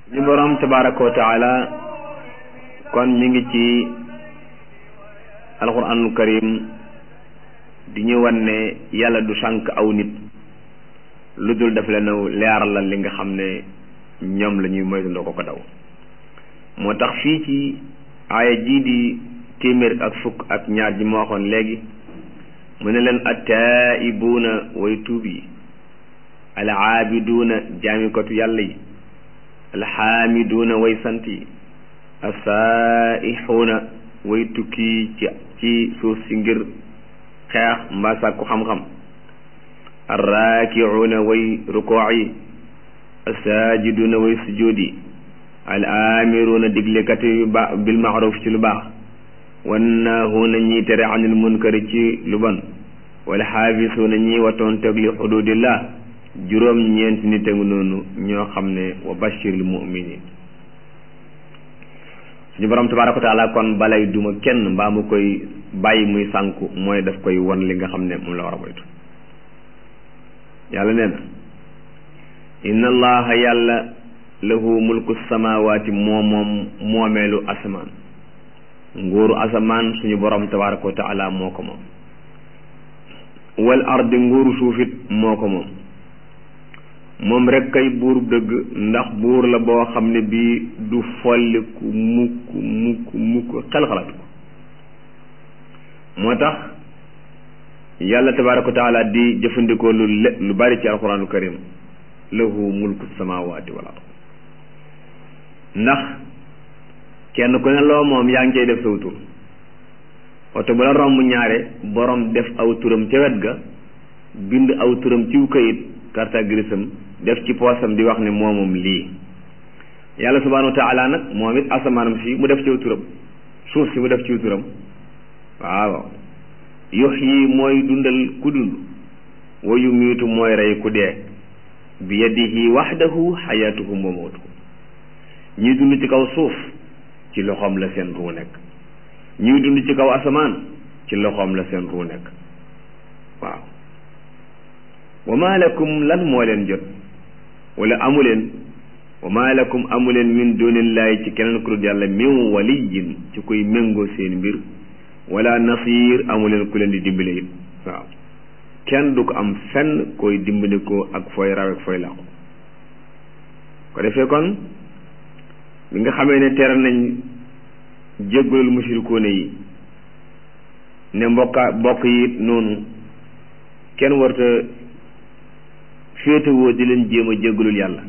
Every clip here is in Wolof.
ñu boroom tabaraka wa taala kon mi ngi ci alquranul karim di ñu wan ne yàlla du sànk aw nit lu dul daf leen leeralal li nga xam ne ñoom la ñuy moytandoo ko ko daw moo tax fii ci aaya jii di téeméer ak fukk ak ñaar ji ma waxoon léegi mu ne leen attaa'ibuuna way tuub yi al aabiduuna jaamikatu yàlla yi alxaamiduuna way sant yi asaaixuuna way tukki ci ci suuf si ngir xeex mbaa sàkku xam-xam arraakiuuna way rukoox yi asaajiduuna way sujuud yi al aamiruuna diglekat yu ba bil maaruf ci lu baax wannaahuuna ñiy tere anil munkari ci lu bon wal xaafisuuna ñiy watoon teg li xududillah juróom ñeenti nit ak noonu ñoo xam ne wa bashiril muminin suñu borom tabaraka wa taala kon balay duma kenn mbaa mu koy bàyyi muy sànku mooy daf koy won li nga xam ne moom la war a moytu yàlla nee na inna allaha yàlla lahu mulku samawaati moo moom moomeelu asamaan nguuru asamaan suñu borom tabaraka wa taala moo ko moom wal ardi nguuru suufit moo ko moom moom rek kay buur dëgg ndax buur la boo xam ne bii du folliku mukk mukk mukk xel-xalaatu ko moo tax yàlla tabaraka wa taala di jëfandikoo lu le lu bari ci alquranul karim lahu mulku samawati wal ard ndax kenn ku ne loo moom yaa ngi cay def saw tur oto bu la romb ñaare borom def aw turam ca wet ga bind aw turam ciw kayit carte grisam def ci poosam di wax ne moomam lii yàlla subhanahu wa taala nag moom it asamaanam si mu def ciw turam suuf si mu def ciw turam waaw yux yi mooy dundal ku dund wa yumiitu mooy rey ku dee bi yadihi waxdahu xayaatuhum wa mawtuhum ñuy dund ci kaw suuf ci loxoom la seen ruu nekk ñuy dund ci kaw asamaan ci loxoom la seen ruu nekk waaw wa ma lakum lan moo leen jot wala amuleen wa ma lakum amuleen min dunillahi ci keneen ku dul yàlla min waliyin ci kuy méngoo seen mbir wala nasir amuleen ku leen di dimbale it waaw kenn du ko am fenn koy dimbali ko ak fooy raw ak fooy làqu ko defee kon bi nga xamee ne tere nañ jéggalul mushrikuuna yi ne mbokka mbokk yi it noonu kenn warta féetewoo di leen jéem a jéggalul yàlla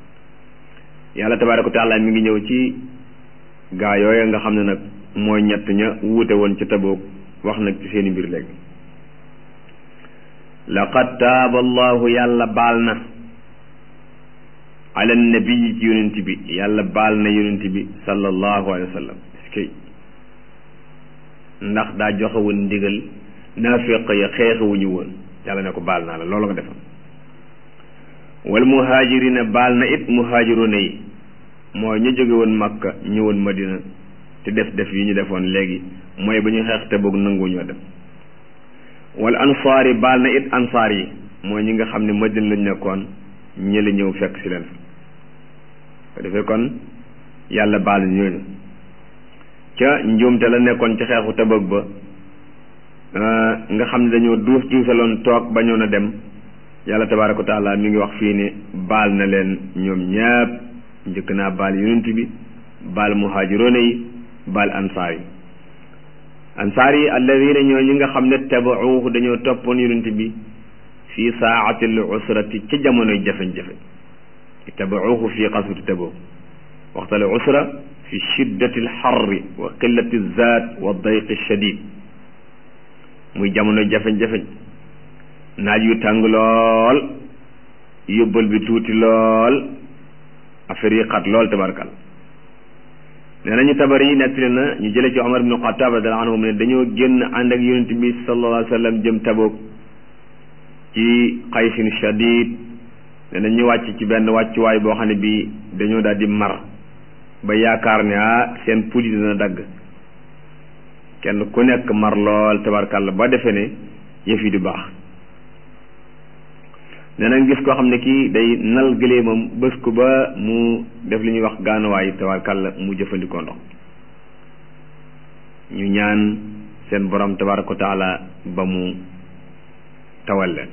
yàlla tabaaraka wa taala mi ngi ñëw ci gaa yooya nga xam ne nag mooy ñett ña wuute woon ci taboog wax nag ci seeni mbir léegi laqad taaba allahu yàlla baal na ala nabii ci yonent bi yàlla baal na yonent bi sallallahu alayhi wa sallam kay ndax daa joxe woon ndigal naafiq ya xeexewuñu woon yàlla ne ko baal naa la loolu nga defam wal muhaajirina baal na it muhaajiruna yi mooy ñu jóge woon makka ñëwoon madina te def def yi ñu defoon léegi mooy ba ñu xeex te boog nangu ñoo dem wal ansaar yi baal na it ansaar yi mooy ñi nga xam ne madina lañ nekkoon ñi la ñëw fekk si leen ko defee kon yàlla baal na ñooñu ca njuumte la nekkoon ci xeexu Tabuk ba nga xam ne dañoo duus duusaloon toog bañoon a dem yàlla tabaaraka wa taala mi ngi wax fii ne baal na leen ñoom ñaap njëkk naa baal yonent bi baal muhaajiroona yi baal ansaar yi ansaar yi alladina ñoo ñi nga xam ne tabauhu dañoo toppoon yonent bi fi saati l usrati ca jamonoy jafe-jafe tabauhu fi qaswati Tabuk waxta l usra fi shiddati l xarri wa qillati zaat wa dayqi shadid muy jamonoy jafe-jafe naaj yu tàng lool yóbbal bi tuuti lool affaire yi xat lool tabarkal nee nañu tabar yi nettali na ñu jële ci Omar ibnu Xataab radiyallaahu anhu ne dañoo génn ànd ak yonent bi sallallaahu alayhi wa sallam jëm Tabuk ci xaysin shadid ne na ñu wàcc ci benn wàccuwaay boo xam ne bii dañoo daal di mar ba yaakaar ne ah seen puudi dina dagg kenn ku nekk mar lool tabarkal ba defe ne yëf yi du baax danañ gis koo xam ne kii day nal gëléemam bés ko ba mu def li ñuy wax gaanuwaay tabarkàlla mu jëfandikoo ndox ñu ñaan seen borom tabaraka wa taala ba mu tawal leen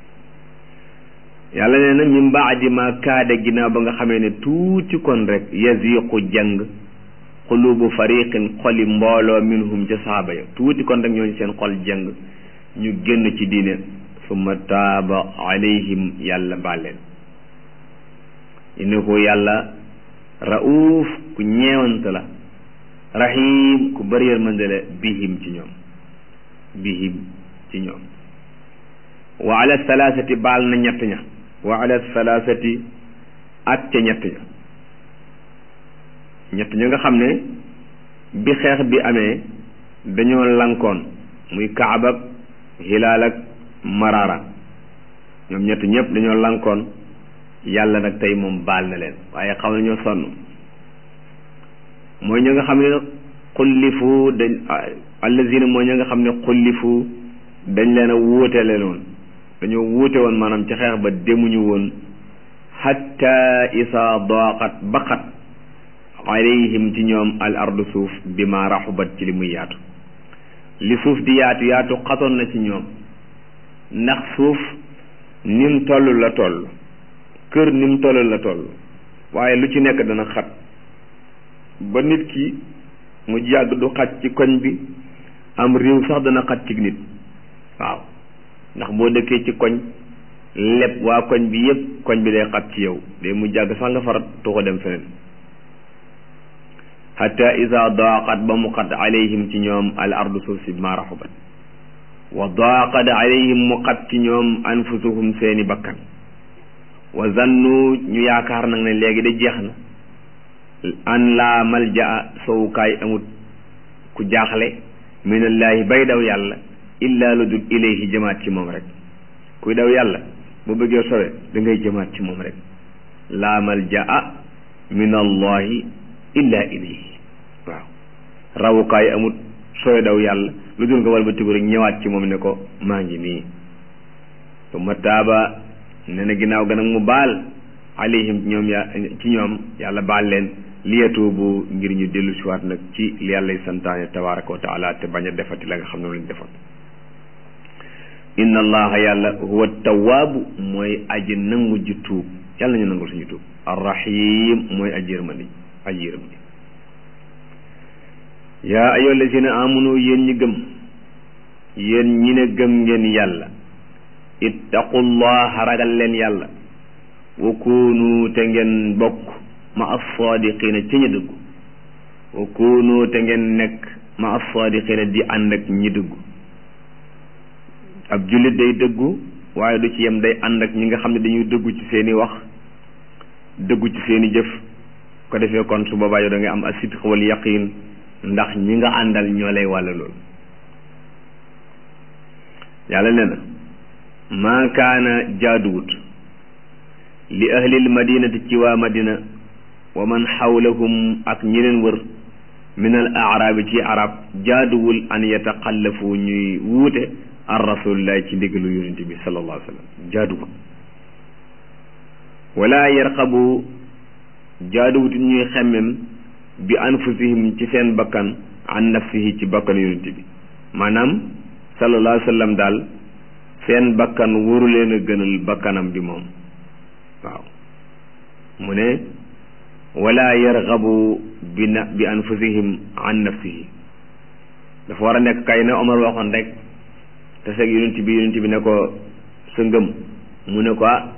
yàlla nee na min baadi ma kaade ginnaaw ba nga xamee ne tuuti kon rek yaziqu jàng xulubu fariqin xoli mbooloo minhum ca saaba ya tuuti kon rek ñooñu seen xol jàng ñu génn ci diine summa taaba alayhim yàlla baal leen innahu yàlla rauf ku ñeewante la rahim ku bëri yërmande la bihim ci ñoom bihim ci ñoom wa ala salaasati baal na ñett ña wa ala salaasati ak ca ñett ña ñett ña nga xam ne bi xeex bi amee dañoo lankoon muy kaab ak hilaal ak maraara ñoom ñett ñëpp dañoo lankoon yàlla nag tey moom baal na leen waaye xam nañoo sonn mooy ña nga xam ne xullifu dañ allazina mooy ña nga xam ne xullifu dañ leen a wuutele woon dañoo wuute woon maanaam ci xeex ba demuñu woon hatta isa daqat baqat alayhim ci ñoom al ardu suuf bi ma raxubat ci li muy yaatu li suuf di yaatu yaatu xatoon na ci ñoom ndax suuf nim toll la toll kër nim toll la toll waaye lu ci nekk dana xat ba nit ki mu yàgg du xaj ci koñ bi am réew sax dana xat ci nit waaw ndax boo dëkkee ci koñ lépp waa koñ bi yépp koñ bi day xat ci yow day mu jàgg sax nga farat tuxo dem feneen hatta ida daaqat ba mu xat alayhim ci ñoom al ardu suuf si ma raxubat wa daaqat alayhim mu xat ci ñoom anfusuhum seeni bakkan wa zannu ñu yaakaar nag ne léegi da jeex na an laa maljaa sowukaay amut ku jaaxle minallaahi bay daw yàlla illa lu dul ilayhi jëmaat ci moom rek kuy daw yàlla bu bëggee sowe da ngay jëmaat ci moom rek laa maljaa min allahi illa ilayhi waaw rawukaay amut sooy daw yàlla lu dul nga wal ba tigu rek ñëwaat ci moom ne ko maa ngi nii summa taaba ne na ginnaaw ga nag mu baal alayhim ñoom ya ci ñoom yàlla baal leen liyatuubu ngir ñu dellu siwaat nag ci li yàllay santaane tabaraka wa taala te bañ a defati la nga xam ne lañ defoon inna allaha yàlla huwa tawaabu mooy aji nangu ji tuub yàlla ñu nangul suñu tuub arrahim mooy aji yërmandi aji yërëm ji yaa ayyuha allazina amanu yéen ñi gëm yéen ñi ne gëm ngeen yàlla ittaqullaha ragal leen yàlla wa kunu te ngeen bokk ma as-saadiqina ci ñi dëggu wa kunu te ngeen nekk ma as-saadiqina di ànd ak ñi dëggu ab jullit day dëggu waaye du ci yem day ànd ak ñi nga xam ne dañuy dëggu ci seeni wax dëggu ci seeni jëf ko defee kon su boobaa yow da ngay am as-sidq wal yaqin ndax ñi nga àndal ñoo lay wàll loolu yàlla nee na maa kaana jaaduwut li ahlil madinati ci waa madina wa man xawlahum ak ñi leen wër min al aaraabi ci arab jaaduwul an yataqallafu ñuy wuute an rasulillahi ci ndigalu yonent bi sallallahu alayhi wa sallam jaaduwut wala yarqabu jaaduwut ñuy xemmem bi anfusihim ci seen bakkan an nafsihi ci bakkan yonent bi maanaam sallallahu alayhi wa sallam daal seen bakkan waru leen a gënal bakkanam bi moom waaw mu ne wala yargabu bi na bi anfusihim an nafsihi dafa war a nekk kay na Omar waxoon rek te seeg yonent bi yonent bi ne ko sa ngëm mu ne ko ah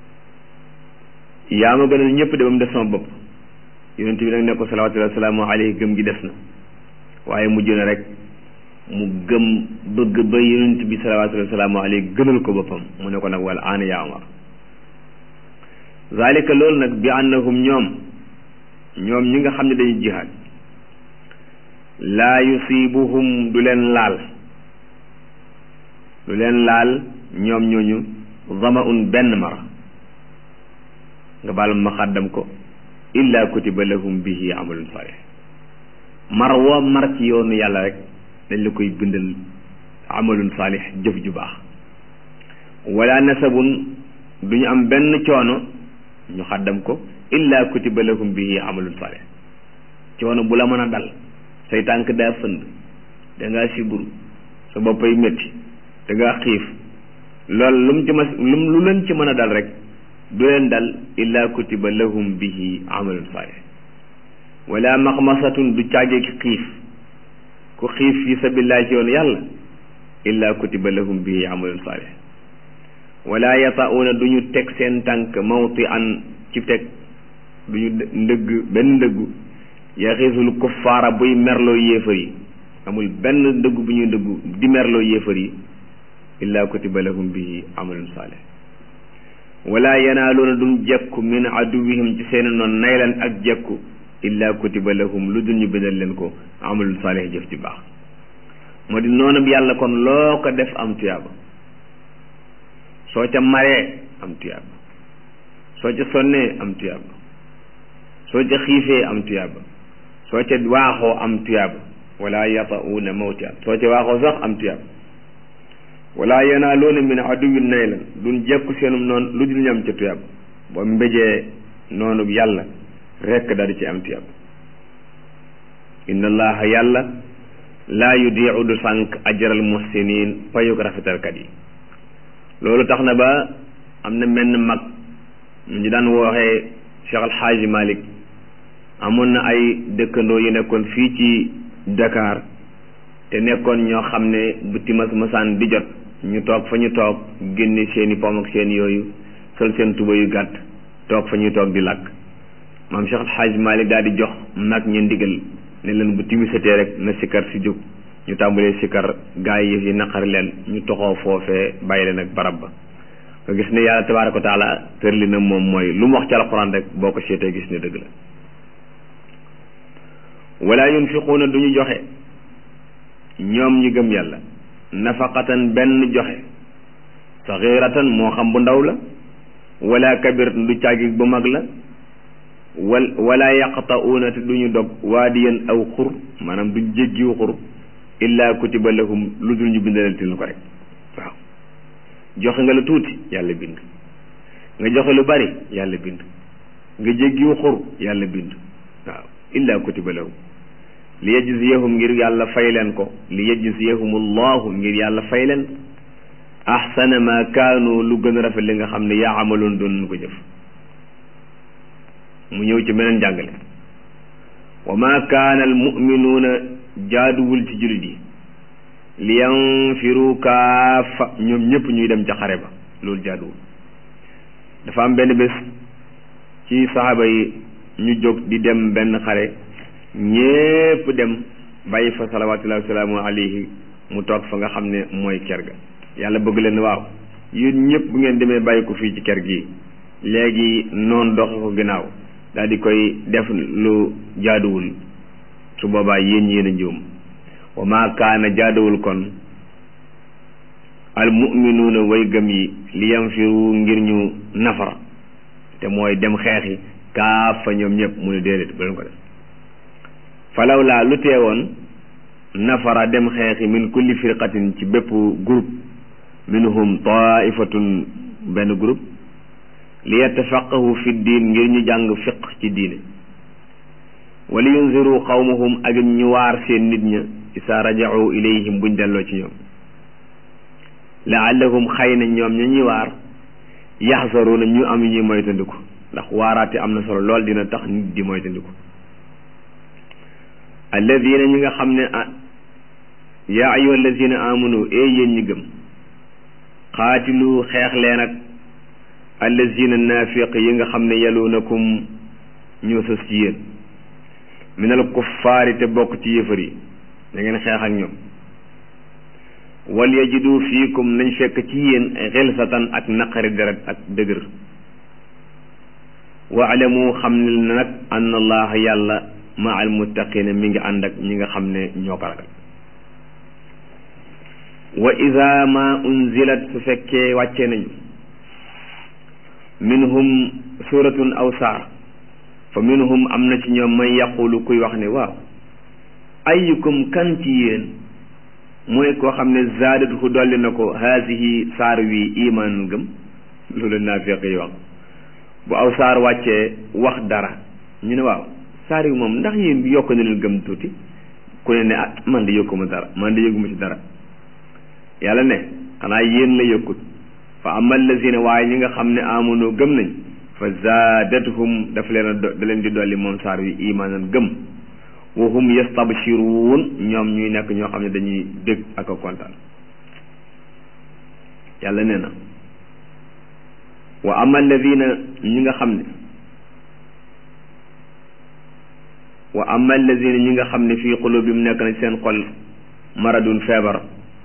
yaa ma gënal ñëpp de ba mu def sama bopp yonent bi nag ne ko salawaatullahi wa salaamu alayhi gëm gi des na waaye mujj na rek mu gëm bëgg ba yonent bi salawaatullahi wa salaamu alayhi gënal ko boppam mu ne ko nag wala aana yaa Omar zalika loolu nag bi annahum ñoom ñoom ñi nga xam ne dañuy jihaad laa yusibuhum du leen laal du leen laal ñoom ñooñu zamaun benn mara nga baal ma xàddam ko illa kutiba lahum bihi amalun salih mar woo mar ci yoonu yàlla rek dañ la koy bindal amalun salih jëf ju baax wala nasabun du ñu am benn coono ñu xaddam ko illa kutiba lahum bihi amalun salih coono bu la mën a dal say tànk daa fënd da ngaa siburu sa boppay métti da ngaa xiif loolu lu mu ci ma lu lu leen ci mën a dal rek du leen dal illa kutiba lahum bihi amalun salih wala maxmasatun du caagee ki xiif ku xiif fi sabilillah ci yoon yàlla illa kutiba lahum bihi amalun salih wala yata'uuna du ñu teg seen tànk mawti an ci teg du ñu ndëgg benn ndëggu yaxiisul kuffaara buy merloo yéefar yi amul benn ndëggu bu ñuy ndëggu di merloo yéefar yi illa kutiba lahum bihi amalun salih wala yanaaluuna duñ jekku min aduwihim ci seen noon naylan ak jekku illa kutiba lahum lu dul ñu bindal leen ko amalun salih jëf ci baax moo di noonu yàlla kon loo ko def am tuyaaba soo ca maree am tuyaaba soo ca sonnee am tuyaaba soo ca xiifee am tuyaaba soo ca waaxoo am tuyaaba wala yata'uuna mawti an soo ca waaxoo sax am tuyaaba wala yanaaluuna min aduwin naylan duñ jekku seenum noonu lu dul ñu am ca tuyaaba boo mbéjee noonu yàlla rekk daal di ci am tuyaaba inna allaha yàlla laa yudiicu du sànq ajral muhsinin payuk rafetalkat yi loolu tax na ba am na menn mag ñu daan wooxee Cheikh Al Hadji Malick amoon na ay dëkkandoo yu nekkoon fii ci Dakar te nekkoon ñoo xam ne bu timas masaan di jot ñu toog fa ñu toog génne seeni pom ak seen yooyu sol seen tuba yu gàtt toog fa ñuy toog di làkk maam Cheikh Al Hadji Malick daal di jox mag ñu ndigal ne leen bu timisatee rek na sikkar si jóg ñu tàmbalee sikkar gaa yi yi naqari leen ñu toxoo foofee bàyyi leen ak barab ba nga gis ne yàlla tabaaraka wa taala tërli na moom mooy lu mu wax ci alxuraan rek boo ko seetee gis ne dëgg la wala yunfiquuna du ñu joxe ñoom ñu gëm yàlla nafaqatan benn joxe saxiratan moo xam bu ndaw la wala kabir du càggi bu mag la wal wala yaqta'uuna te du ñu dog waadiyan aw xur maanaam du jéggiw xur illa kutiba lahum lu dul ñu bindalal ko rek waaw joxe nga lu tuuti yàlla bind nga joxe lu bari yàlla bind nga jéggiw xur yàlla bind waaw illa kutiba lahum li yajziyahum ngir yàlla fay leen ko li yajziyahum allahu ngir yàlla fay leen ahsana ma kaanu lu gën a rafet li nga xam ne yaa amaloon doon ko jëf mu ñëw ci meneen jàngale wa ma kaana al muminuuna jaaduwul ci jullit yi li yanfiru kaafa ñoom ñëpp ñuy dem ca xare ba loolu jaaduwul dafa am benn bés ci saxaaba yi ñu jóg di dem benn xare ñépp dem bàyyi fa salawaatullahi wa salaamu alayhi mu toog fa nga xam ne mooy ker ga yàlla bëgg leen waaw yéen ñëpp bu ngeen demee bàyyi ko fii ci ker gi léegi noonu doxe ko ginnaaw daal di koy def lu jaaduwul su boobaa yéen yéen a njuum wa maa kaana jaaduwul kon al muminuuna way gëm yi li yanfiru ngir ñu nafar te mooy dem xeexi kaafa ñoom ñëpp mu ne déedéet bu leen ko def falaw laa lu teewoon nafara dem xeexi min kulli firqatin ci bépp groupe minhum taifatun benn groupe li yattafaqahu fi diin ngir ñu jàng fiq ci diine wali yunziru qawmahum ak ñu waar seen nit ña isa raja'u ilayhim buñ delloo ci ñoom laallahum xëy na ñoom ña ñuy waar yaxsaruuna ñu am ñuy moytandiku ndax waaraate am na solo lool dina tax nit di moytandiku alladina ñi nga xam ne ah yaa ayuha alladina amanu ee yéen ñi gëm xaatilu xeex leen ak allazina naafiq yi nga xam ne yaluunakum ñoo sës ci yéen minal kuffaari te bokk ci yëfar yi da ngeen xeex ak ñoom wal yajidu fiikum nañ fekk ci yéen xilsatan ak naqari deret ak dëgër waalamu xam ne nag anna allaha yàlla ma al muttaqina mi ngi ànd ak ñi nga xam ne ñoo ko ragal wa ida ma unzilat su fekkee wàccee nañu minhum suratun aw saar fa minhum am na ci ñoom man yaqulu kuy wax ne waaw ayyukum kan ci yéen mooy koo xam ne zaadatuhu dolli na ko haasihi saar wi iman gëm loolu naafiq yi wax bu aw saar wàccee wax dara ñu ne waaw saar yi moom ndax yéen yokk na leen gëm tuuti ku ne ne ah man de yokkuma dara man de yëguma ci dara yàlla ne xanaa yéen la yokkut fa ama allazina waaye ñi nga xam ne amunu gëm nañ fa zaadathum daf leen a da leen di dolli moom saar wi imaanan gëm wa hum yastabshiruun ñoom ñuy nekk ñoo xam ne dañuy dégg ak a kontaan yàlla nee na wa ama alladina ñi nga xam ne wa ama alladina ñi nga xam ne fii qulubihim nekk na seen xol maradun feebar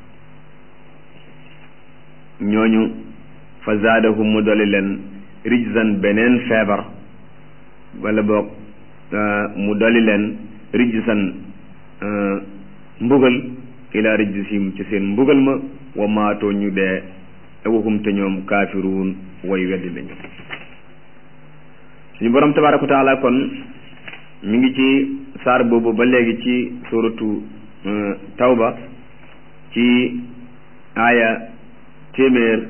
ñooñu fa zaadahum mu dolli leen rijzan beneen feebar wala boog mu dolli leen rijzan mbugal ila rijzihim ci seen mbugal ma wa maatoo ñu dee awahum te ñoom kaafiruun way weddi lañu suñu borom tabaaraka wa taala kon mi ngi ci saar boobu ba léegi ci suratu tawba ci aaya téeméer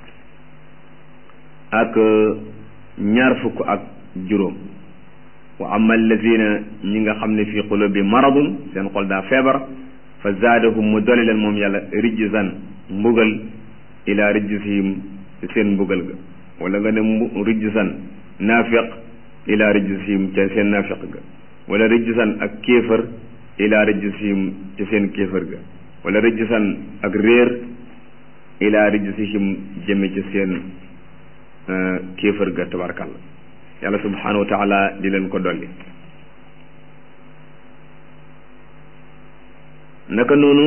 ak ñaar fukk ak juróom wa ama alladina ñi nga xam ne fi qulubi maradun seen xol daa feebar fa zaadahum mu doli leen moom yàlla rijzan mbugal ila rijzihim seen mbugal ga wala nga ne mbu rijzan naafiq ila rijzihim ca seen naafiq ga wala rijzan ak kéefër ila rijzihim ca seen kéefër ga wala rijzan ak réer ila rijzihim jëme ca seen kéefër ga tabarkalla yàlla subhanahu wa taala di leen ko dolli naka noonu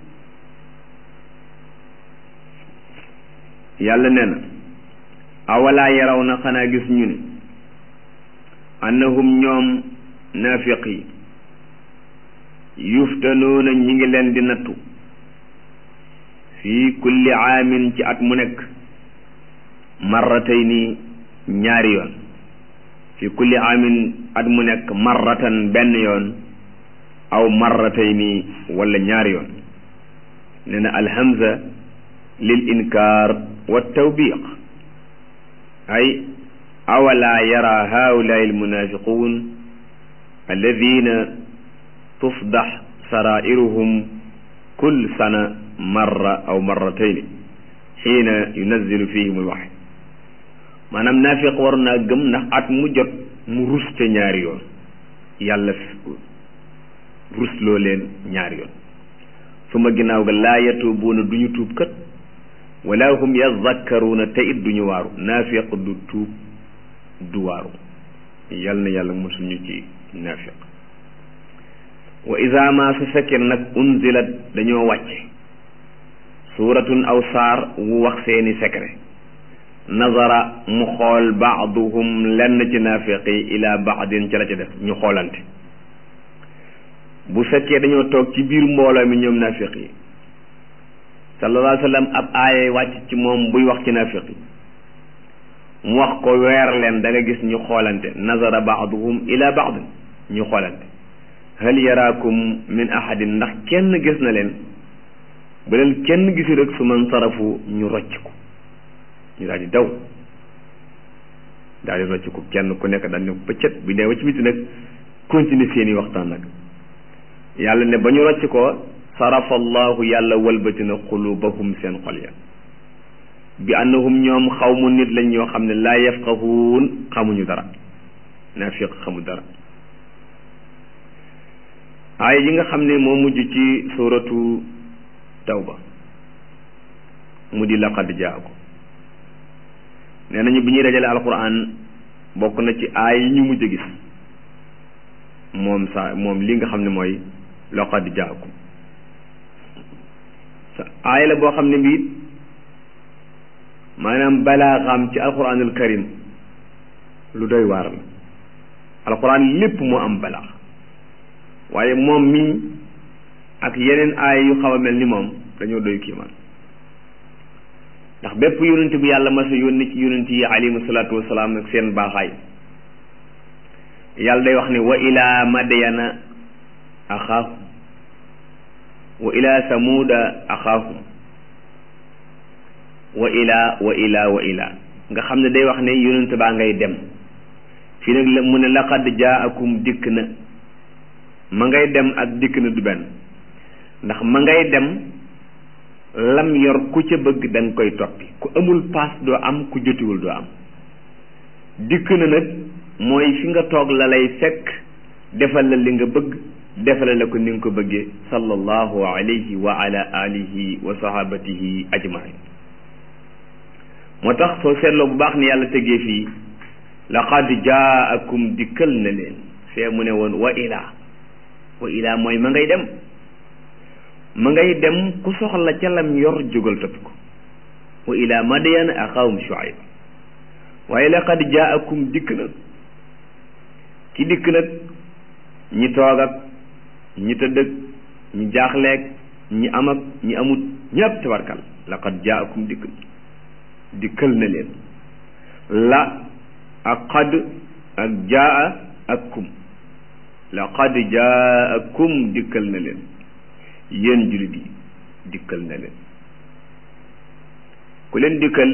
yàlla nee na awalaa yaraw na xanaa gis ñu ne annahum ñoom naafiq yi yuftanoona ñi ngi leen di nattu fii kulli aamin ci at mu nekk marratayni ñaari yoon fii kulli aamin at mu nekk marratan benn yoon aw marratayni wala ñaari yoon nee na alhamza lil inkaar wa tawbiq ay awala yara haulai almunafiqun alladina tufdax sarairuhum kul sana marra aw marratayni xiina yunazilu fihim alwaxy maanaam naafiq war naa gëm ndax at mu jot mu ruste ñaari yoon yàlla rusloo leen ñaari yoon su ma ginnaaw ga laa yatuubuuna du ñu tuub kat wala hum yazakkaruuna te it du ñu waaru naafiq du tuub du waaru yal na yàlla mosul ñu ci naafiq wa ida ma su fekkee nag unzilat dañoo wàcce suuratun aw saar wu wax seeni secret nazara mu xool baaduhum lenn ci naafiq yi ila baadin ca la ca def ñu xoolante bu fekkee dañoo toog ci biir mbooloo mi ñoom naafiq yi sallallahu alayhi wa sallam ab aaya wàcc ci moom buy wax ci naafiq yi mu wax ko weer leen da nga gis ñu xoolante nazara baaduhum ila baad ñu xoolante hal yaraakum min ahadin ndax kenn gis na leen bu leen kenn gisi rek su man sarafu ñu rocc ko ñu daal di daw daal di rocc ko kenn ku nekk daal ne pëccët bu dee ba ci biti nag continuer seeni waxtaan nag yàlla ne ba ñu rocc ko sarafa allahu yàlla walbati na xulubahum seen xol ya bi annahum ñoom xawmu nit lañ ñoo xam ne laa yafqahuun xamuñu dara naafiq xamu dara aaya yi nga xam ne moo mujj ci suratu tawba mu di laqad jaaku nee nañu bi ñuy dajale alquran bokk na ci aaya yi ñu mujj a gis moom sa moom li nga xam ne mooy laqad jaaku sa aaya la boo xam ne mbiit maanaam balaaxam ci alquranul karim lu doy waar la alquran lépp moo am balaax waaye moom mii ak yeneen aaya yu xaw a mel ni moom dañoo doy kiimaan ndax bépp yonent bu yàlla mas a yónni ci yonent yi alayhimu salaatu wasalaam ak seen baaxaay yàlla day wax ne wa ila madyana axaahum wa ila samuuda axaahum wa ila wa ila wa ila nga xam ne day wax ne yonent baa ngay dem fii nag la mu ne laqad jaakum dikk na ma ngay dem ak dikk na du benn ndax ma ngay dem lam yor ku ca bëgg da nga koy toppi ku amul paas doo am ku jotiwul doo am dikk na nag mooy fi nga toog la lay fekk defal la li nga bëgg defal la ko ni nga ko bëggee sallallahu alayhi wa ala alihi wa sahabatihi ajmain moo tax soo seetloo bu baax ni yàlla tegee fii laqad jaakum dikkal na leen fee mu ne woon wa ilaa wa ilaa mooy ma ngay dem ma ngay dem ku soxla ca lam yor jógal topp ko wa ilaa madyan axaahum shuayb waaye laqad jaakum dikk na ki dikk nag ñi toog ak ñi tëdd ak ñi jaaxleeg ñi am ak ñi amut ñëpp tabarkal laqad jaakum dikk dikkal na leen la ak qad ak jaa ak kum laqad jaakum dikkal na leen yéen jullit yi dikkal na leen ku leen dikkal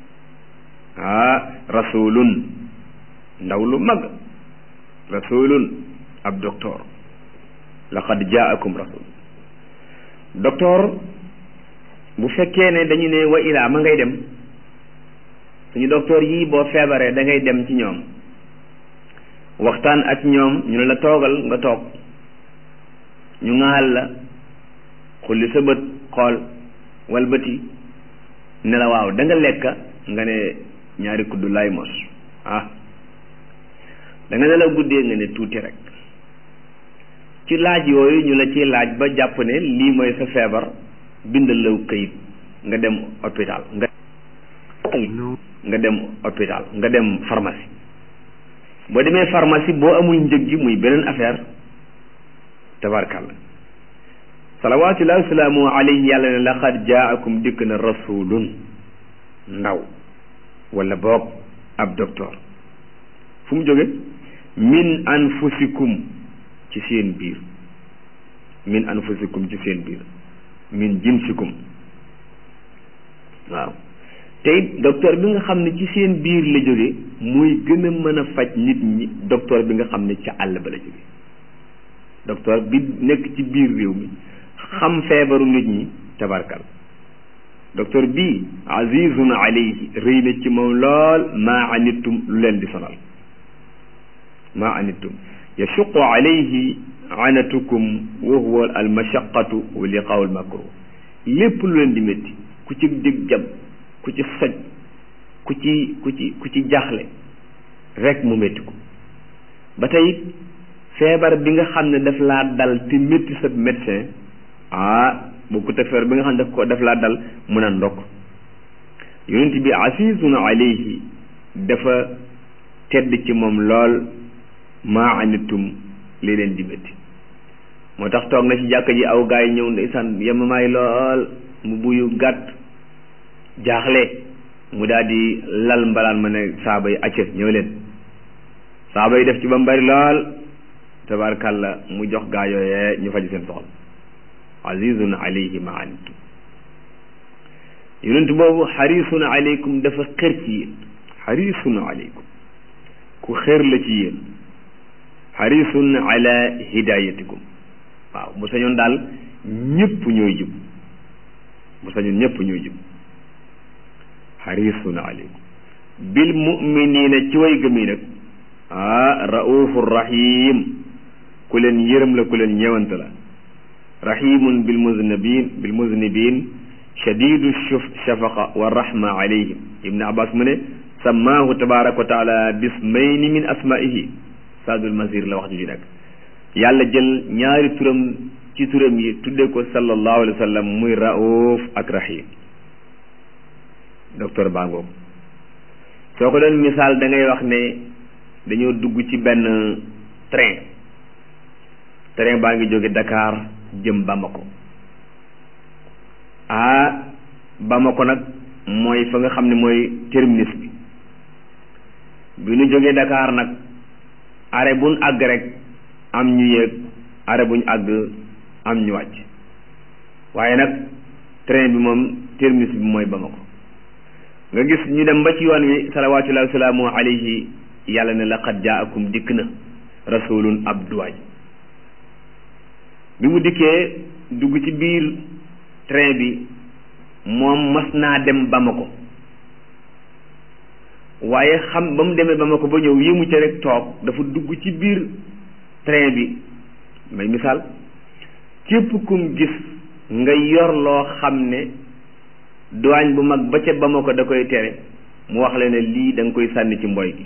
ah rasulun ndaw lu mag rasulun ab docteur laqad jaakum rasul docteur bu fekkee ne dañu ne wa ilaa ma ngay dem suñu docteur yii boo feebaree da ngay dem ci ñoom waxtaan ak ñoom ñu ne la toogal nga toog ñu ŋaal la xulli sa bët xool walbati ne la waaw da nga lekka nga ne ñaari kuddu lay mos ah da nga ne la guddee nga ne tuuti rek ci laaj yooyu ñu la ciy laaj ba jàpp ne lii mooy sa feebar bindal la këyit nga dem hôpital nga nga dem hôpital nga dem pharmacie boo demee pharmacie boo amul njëg gi muy beneen affaire tabarkalla salawaatullahi wasalaamu alayhi yàlla ne laqad jaakum dikk na rasulun ndaw wala boog ab docteur fu mu jóge min anfusikum ci seen biir min anfusikum ci seen biir min jinsikum waaw te it docteur bi nga xam ne ci seen biir la jóge muy gën a mën a faj nit ñi docteur bi nga xam ne ca àll ba la jóge docteur bi nekk ci biir réew mi xam feebaru nit ñi tabarkal docteur bii azizun alayhi rëy na ci moom lool maa anittum lu leen di sonal maa anittum yashuqu alayhi anatukum wa huwa al mashaqatu wa liqaaw al makruh lépp lu leen di métti ku ci dig jam ku ci soj ku ci ku ci ku ci jaaxle rek mu métti ko ba tey feebar bi nga xam ne daf laa dal te métti sa médecin ah bu ko teg feebar bi nga xam ne daf ko daf laa dal mun a ndokk yonent bi asizun alayhi dafa tedd ci moom lool maa anittum li leen di métti moo tax toog na ci jàkka ji aw gaa yi ñëw ndeysaan yemamaay lool mu buyu gàtt jaaxle mu daal di lal mbalaan ma ne saaba yi acca ñëw leen saaba yi def ci ba mu bari lool tabaarkàlla mu jox gaa yooyee ñu faj seen soxla azizun alayhi ma anittum yonent boobu xarisun aleykum dafa xër ci yéen xarisun aleykum ku xër la ci yéen xarisun ala hidayatikum waaw bu sañoon daal ñëpp ñooy jub bu sañoon ñëpp ñooy jub xarisun aleykum bil muminina ci way gëm yi nag ah raufu rahim ku leen yërëm la ku leen ñëwante la rahimun bil muznibin bil muznibin shadidu shafaqa wa rahma alayhim ibnu abbas mu ne sammaahu tabaraka wa taala bismayni min asmaihi saadul masir la wax ju nekk yàlla jël ñaari turam ci turam yi tudde ko sallallahu alayhi wa sallam muy rauf ak rahim docteur bangoog soo ko doon misaal da ngay wax ne dañoo dugg ci benn train train baa ngi jóge Dakar jëm Bamako ah Bamako nag mooy fa nga xam ne mooy terminus bi bi ñu jógee Dakar nag arrêt buñ àgg rek am ñu yéeg arrêt buñ àgg am ñu wàcc waaye nag train bi moom terminus bi mooy Bamako nga gis ñu dem ba ci yoon wi salawaatullahi wa salaamu alayhi yàlla ne laqad jaakum dikk na rasulun ab duwaay bi mu dikkee dugg ci biir train bi moom mas naa dem Bamako waaye xam ba mu demee Bamako ba ñëw yéemu ca rek toog dafa dugg ci biir train bi may misaal képp kum gis nga yor loo xam ne douane bu mag ba ca Bamako da koy tere mu wax la ne lii da nga koy sànni ci mboy gi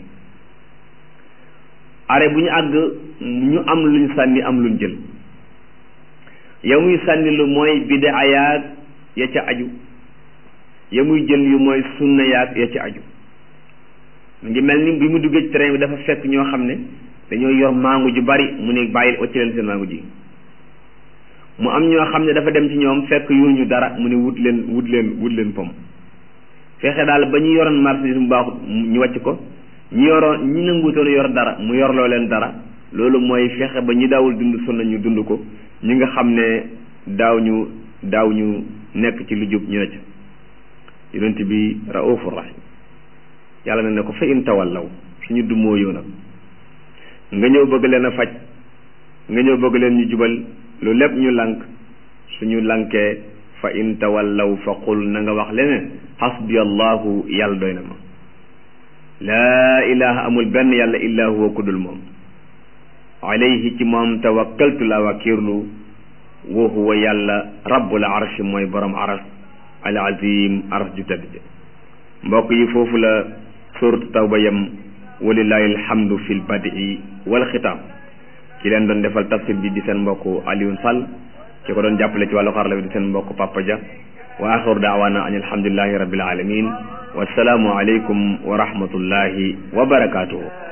are bu ñu àgg ñu am luñ sànni am luñ jël ya muy sànni lu mooy bidaa yaag ya ca aju ya muy jël yu mooy sunna yaag ya ca aju mu ngi mel ni bi mu duggee ci train bi dafa fekk ñoo xam ne dañoo yor mangu ju bari mu ne bàyyi wacc leen seen mangu ji mu am ñoo xam ne dafa dem ci ñoom fekk yuñu dara mu ne wut leen wut leen wut leen pom fexe daal ba ñu yoroon marchandise mu baaxut ñu wàcc ko ñu yoroon ñi nanguutoon yor dara mu yorloo leen dara loolu mooy fexe ba ñi daawul dund sunna ñu dund ko ñi nga xam ne daaw ñu daaw ñu nekk ci lu jub ñu ne ca yonent bi raufur rahim yàlla na ne ko fa in tawallaw suñu dumoo yow nag nga ñëw bëgg leen a faj nga ñëw bëgg leen ñu jubal lu lépp ñu lànk suñu lànkee fa in tawallaw fa qul na nga wax leneen xasbi allahu yàlla doy na ma laa ilaha amul benn yàlla illa huwa kudul moom alayhi ci moom tawakkaltu la wakiirlu wa huwa yàlla rabbul arshi mooy borom aras al azim aras ju tedd ja mbokk yi foofu la suuratu tawba yam walillahi alhamdu fi lbadii wal xitaam ki leen doon defal tafsir bi di seen mbokk Alioune Sall ki ko doon jàppale ci wàllu xarala bi di seen mbokk Papa Dia wa axiru daawaana an alhamdulillahi rabbil alamin wassalaamu aleykum wa rahmatullahi wa barakaatuhu